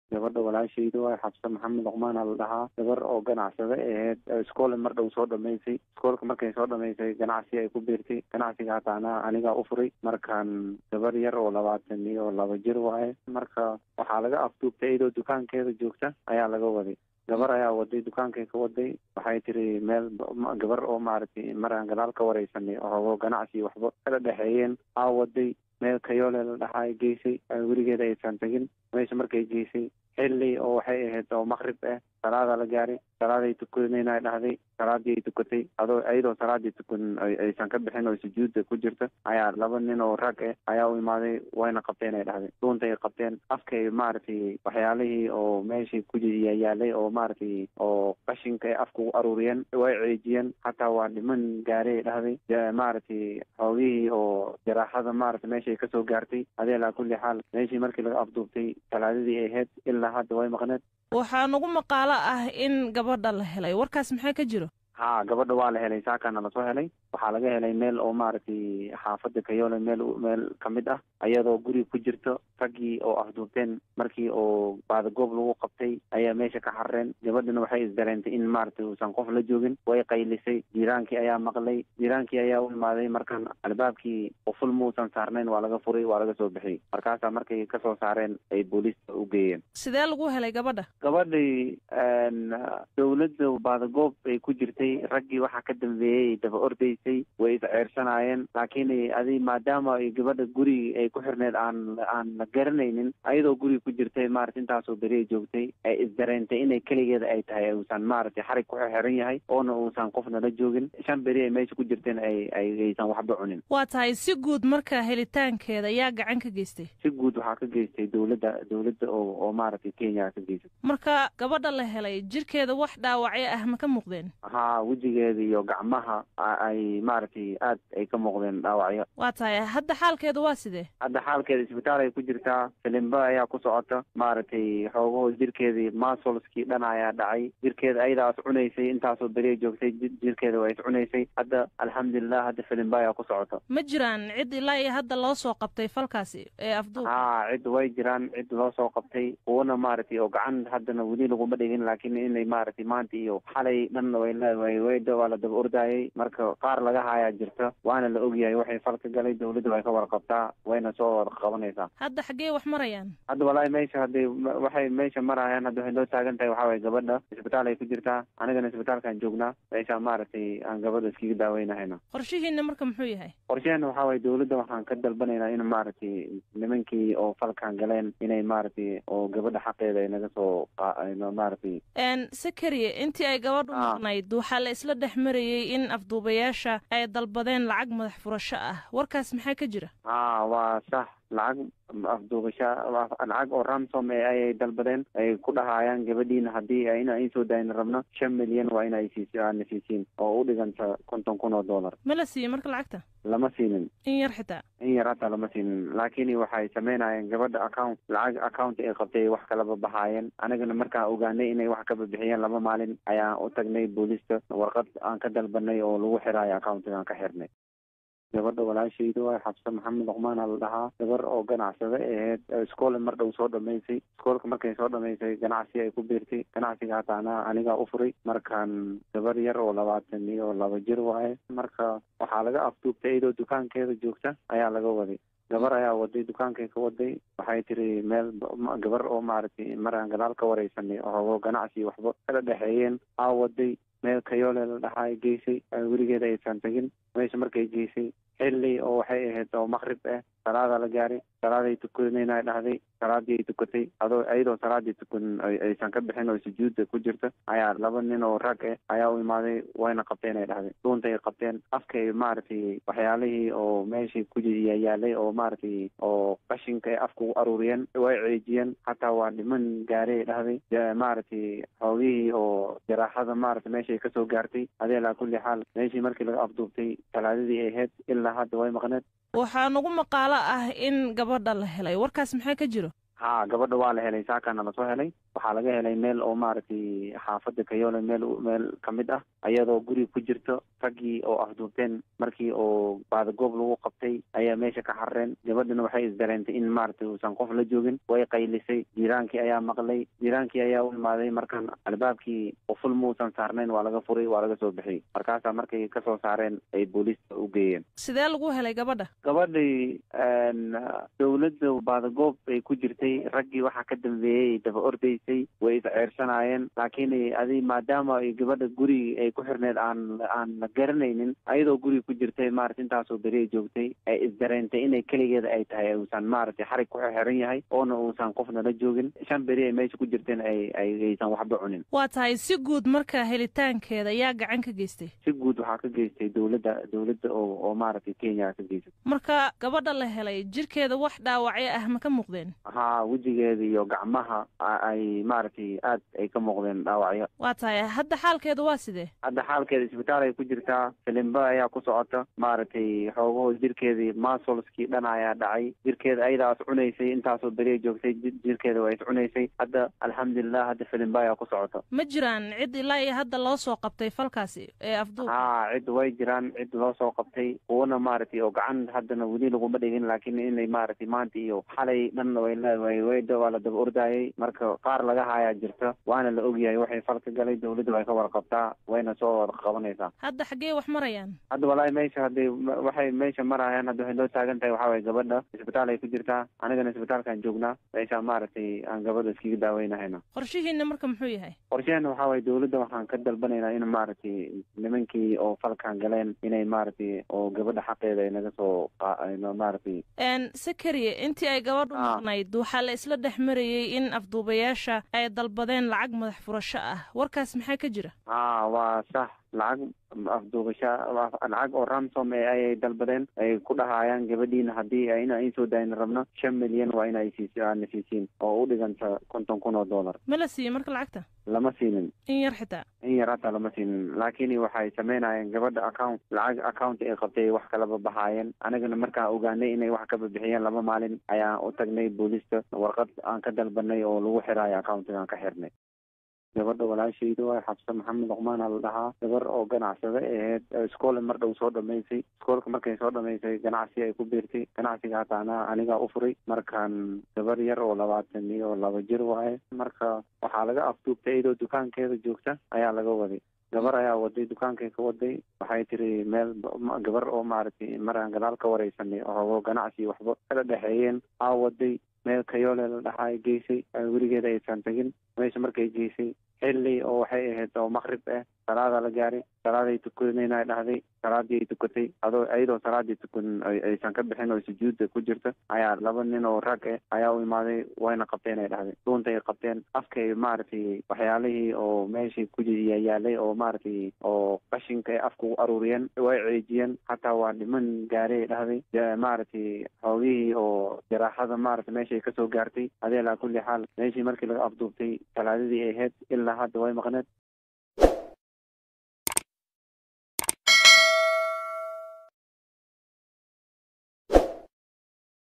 gabadha walaashayda waay xabse maxamed luqmaana la dhahaa gabar oo ganacsada aheyd iskoole mar dhow soo dhamaysay iskoolka markay soo dhamaysay ganacsi ay ku biirtay ganacsiga hataana anigaa u furay markaan gabar yar oo labaatan iyo laba jir waaye marka waxaa laga afduubtay iyadoo dukaankeeda joogta ayaa laga waday gabar ayaa waday dukaankay ka waday waxay tiri meel gabar oo maaragtay maraan gadaal ka wareysanay oo ganacsi waxba kala dhexeeyeen aa waday meel kayoole la dhahaa geysay weligeeda aysan tegin meesha markay geysay xilli oo waxay ahayd oo maqrib ah salaada la gaaray salaaday tukanayna dhahday salaadii ay tukatay adoo iyadoo salaadii tukan aysan ka bixin oo sujuudda ku jirta ayaa laba nin oo rag ah ayaa u imaaday wayna qabteen ay dhahday dhuuntay qabteen afkay maaragtay waxyaalihii oo meeshii ku yaalay oo maaragtay oo qashinka ay afka u aruuriyeen way ceejiyeen hataa waa dhiman gaaray ay dhahday maaragtay xoogihii oo jaraaxada maaragtay meeshay kasoo gaartay adee laa kulli xaal meeshii markii laga afduubtay salaadadii ay ahayd ilaa hadda way maqneed waxaa nagu maqaalo ah in gabadha la helay warkaas maxaa ka jiro ha gabadha waa la helay saakana lasoo helay waxaa laga helay meel oo maaragtay xaafada kayoole meel meel kamid ah ayadoo guri ku jirto raggii oo afduubteen markii oo baadagoob lagu qabtay ayaa meesha ka xarreen gabadhana waxay isdareentay in maaragtay uusan qof la joogin way qaylisay jiiraankii ayaa maqlay jiiraankii ayaa u imaaday markan albaabkii quful muusan saarnayn waa laga furay waa laga soo bixiyey markaasaa markay kasoo saareen ay booliista u geeyeen sidee lagu helay gabadha gabadhii dawladda baadagoob ay ku jirtay raggii waxaa ka dambeeyey daba ordaysay way isceersanaayeen laakiin adi maadaama ay gabadha gurigi ay ku xirneed aan aan la garanaynin ayadoo guriga ku jirtay maarata intaasoo beri ay joogtay ay isdareentay inay keligeeda ay tahay uusan maaragtay xarig ku xiran yahay oona uusan qofna la joogin shan beri ay meesha ku jirteen ay aysan waxba cunin waa tahay si guud marka helitaankeeda ayaa gacan ka geystay si guud waxaa ka geystay dawladda dawladda oo oo maaragtay kenya ka geysay marka gabadha la helay jirkeeda wax dhaawacyo ah ma ka muuqdeen ha wejigeeda iyo gacmaha ay maaragtay aad ay ka muuqdeen dhaawacyo waa tahay hadda xaalkeeda waa sidee hadda xaalkeeda isbitaal ay ku jirtaa filimba ayaa ku socota maaragtay xoogaho jirkeedii masolskii dhan ayaa dhacay jirkeeda ayadaas cunaysay intaasoo beri ay joogtay jirkeeda waa is cunaysay hadda alxamdulilah hadda filimba ayaa ku socota ma jiraan cid ilaa iyo hadda loo soo qabtay falkaasi ee afduub ha cid way jiraan cid loo soo qabtay kuwana maaragtay oo gacan haddana weli laguma dhigin laakiin inay maaragtay maanta iyo xalay dhan way leedahay way waa la daba ordaayay marka qaar laga haayaa jirta waana la ogyahay waxay fal ka galay dawladda way ka warqabtaa wayna soo wada qabanaysaa hadda xaggee wax marayaan hadda walaahi meesha hadday waxay meesha marayaan hadda waxay loo taagan tahay waxaa waye gabadha isbitaal ay ku jirtaa anigana isbitaalkaan joognaa meesha maaragtay aan gabadha iskaga daaweynahayna qorshihiina marka muxuu yahay qorsheena waxaa waye dawladda waxaan ka dalbanaynaa in maaragtay nimankii oo falkan galeen inay maaragtay oo gabadha xaqeeda ay naga soo maaragtay sakariye intii ay gabadhu maqnayd waxaa la isla dhex marayey in afduubayaasha ay dalbadeen lacag madax furasho ah warkaas maxaa ka jira ha waa sax lacag afduubasha lacag oo ramsom ee ayay dalbadeen ay ku dhahaayaan gabadhiina haddii in in soo daayna rabno shan milyan waa ina siis aana siisiin oo u dhiganta konton kun oo dollar ma la siiyey marka lacagta lama siinin in yar xitaa in yar hataa lama siinin laakiin waxay sameynayeen gabadha account lacag account ay qabtay wax kalaba baxaayeen anigana markaan ogaanay inay wax ka babixiyeen laba maalin ayaan u tagnay booliista warqad aan ka dalbanay oo lagu xiraayo accountigaan ka xirnay gabadha walaashayda waay xabse maxamed luqmaana la dhahaa gabar oo ganacsada aheyd iskoole mar dhow soo dhamaysay iskoolka markay soo dhamaysay ganacsi ay ku biirtay ganacsiga hataana anigaa u furay markaan gabar yar oo labaatan iyo laba jir waaye marka waxaa laga afduubtay iyadoo dukaankeeda joogta ayaa laga waday gabar ayaa waday dukaankay ka waday waxay tiri meel gabar oo maaragtay maraan gadaal ka wareysanay oo ganacsi waxba kala dhexeeyeen aa waday meel kayoole la dhahaa geysay weligeeda aysan tegin meesha markay geysay xilli oo waxay ahayd oo maqrib ah salaada la gaaray salaaday tukanayna dhahday salaadii ay tukatay adoo iyadoo salaadii tukan aysan ka bixin oo sujuudda ku jirta ayaa laba nin oo rag ah ayaa u imaaday wayna qabteen ay dhahday dhuuntay qabteen afkay maaragtay waxyaalihii oo meeshii ku yaalay oo maaragtay oo qashinka ay afka u aruuriyeen way ceejiyeen hataa waa dhiman gaaray ay dhahday maaragtay xoogihii oo jaraaxada maaragtay meeshay kasoo gaartay adee laa kulli xaal meeshii markii laga afduubtay salaadadii ay ahayd ilaa hadda way maqneed waxaa nagu maqaalo ah in gabadha la helay warkaas maxaa ka jiro ha gabadha waa la helay saakana lasoo helay waxaa laga helay meel oo maaragtay xaafada kayoole meel meel kamid ah ayadoo guriga ku jirto raggii oo afduubteen markii oo baadagoob lagu qabtay ayaa meesha ka xarreen gabadhana waxay isdareentay in maaragtay uusan qof la joogin way qaylisay jiiraankii ayaa maqlay jiiraankii ayaa u imaaday markan albaabkii quful muusan saarnayn waa laga furay waa laga soo bixiyey markaasaa markay kasoo saareen ay booliista u geeyeen sidee lagu helay gabadha gabadhii dawladda baadagoob ay ku jirtay raggii waxaa ka dambeeyey daba ordaysay way isceersanaayeen laakiin adi maadaama ay gabadha guri ay ku xirneed aan aan la garanaynin ayadoo guriga ku jirtay maarata intaasoo beri ay joogtay ay isdareentay inay keligeeda ay tahay uusan maaragtay xarig ku xiran yahay oona uusan qofna la joogin shan beri ay meesha ku jirteen ay aysan waxba cunin waa tahay si guud marka helitaankeeda yaa gacan ka geystay si guud waxaa ka geystay dawladda dawladda oo oo maaragtay kenya ka geysay marka gabadha la helay jirkeeda wax dhaawacyo ah ma ka muuqdeen haa wejigeeda iyo gacmaha ay maaragtay aad ay ka muuqdeen dhaawacyo waa tahay hadda xaalkeeda waa sidee hadda xaalkeeda isbitaal ay ku jirtaa filimba ayaa ku socota maaragtay xoogaho jirkeedii masolskii dhan ayaa dhacay jirkeeda ayadaas cunaysay intaasoo beri ay joogtay jirkeeda waa is cunaysay hadda alxamdulilah hadda filimba ayaa ku socota ma jiraan cid ilaa iyo hadda loo soo qabtay falkaasi ee afduub haa cid way jiraan cid loo soo qabtay kuwana maaragtay oo gacan haddana weli laguma dhigin laakiin inay maaragtay maanta iyo xalay dhanna way leedahay wayda waa la daba ordaayay marka qaar laga hayaa jirta waana la ogyahay waxay falka galay dawladda way ka warqabtaa wayna soo wada qabanaysaa hadda xaggee wax marayaan hadda walaahi meesha hadday waxay meesha marayaan hadda waxay loo taagan tahay waxaa waye gabadha isbitaal ay ku jirtaa anigana isbitaalkaan joognaa meesha maaragtay aan gabadha iskaga daaweynahayna qorshihiina marka muxuu yahay qorsheheena waxaa waye dawladda waxaan ka dalbanaynaa in maaragtay nimankii oo falkan galeen inay maaragtay oo gabadha xaqeeda ay naga soo maaragtay sakariye intii ay gabadhu maqnayd waxaa la isla dhex marayey in afduubayaasha ay dalbadeen lacag madax furasho ah warkaas maxaa ka jira haa waa sax lacag afduubasha lacag oo ramsom e ayay dalbadeen ay ku dhahaayaan gabadhiina haddii ina in soo daayna rabno shan milyan waa ina na siisiin oo u dhiganta konton kun oo dollar ma la siiyey marka lacagta lama siinin in yar xitaa in yar hataa lama siinin laakiin waxay sameynayeen gabadha account lacag account ay qabtay wax kalaba bahaayeen anigana markaan ogaanay inay wax kaba bixiyeen laba maalin ayaan u tagnay booliista warqad aan ka dalbanay oo lagu xiraayo accountigaan ka xirnay gabadha walaashayda waa xabse maxamed luqmaan a la dhahaa gabar oo ganacsada aheyd iskoole mar dhow soo dhamaysay iskoolka markay soo dhamaysay ganacsi ay ku biirtay ganacsiga hataana anigaa u furay markaan gabar yar oo labaatan iyo laba jir waaye marka waxaa laga afduubtay iyadoo dukaankeeda joogta ayaa laga waday gabar ayaa waday dukaankay ka waday waxay tiri meel gabar oo maaragtay maraan gadaal ka wareysanay oo ganacsi waxba kala dhexeeyeen aa waday meel kayoole la dhaxaa geysay weligeeda aysan tegin meesha markay geysay xilli oo waxay ahayd oo maqrib ah salaada la gaaray salaaday tukanayna dhahday salaadii ay tukatay adoo iyadoo salaadii tukan aysan ka bixin oo sujuudda ku jirta ayaa laba nin oo rag ah ayaa u imaaday wayna qabteen ay dhahday dhuuntay qabteen afkay maaragtay waxyaalihii oo meeshii ku yaalay oo maaragtay oo qashinka ay afka u aruuriyeen way ceejiyeen hataa waa dhiman gaaray dhahday maaragtay xoogihii oo jaraaxada maaragtay meeshay kasoo gaartay adee laa kulli xaal meeshii markii laga afduubtay talaadadii ay ahayd ilaa hadda way maqneed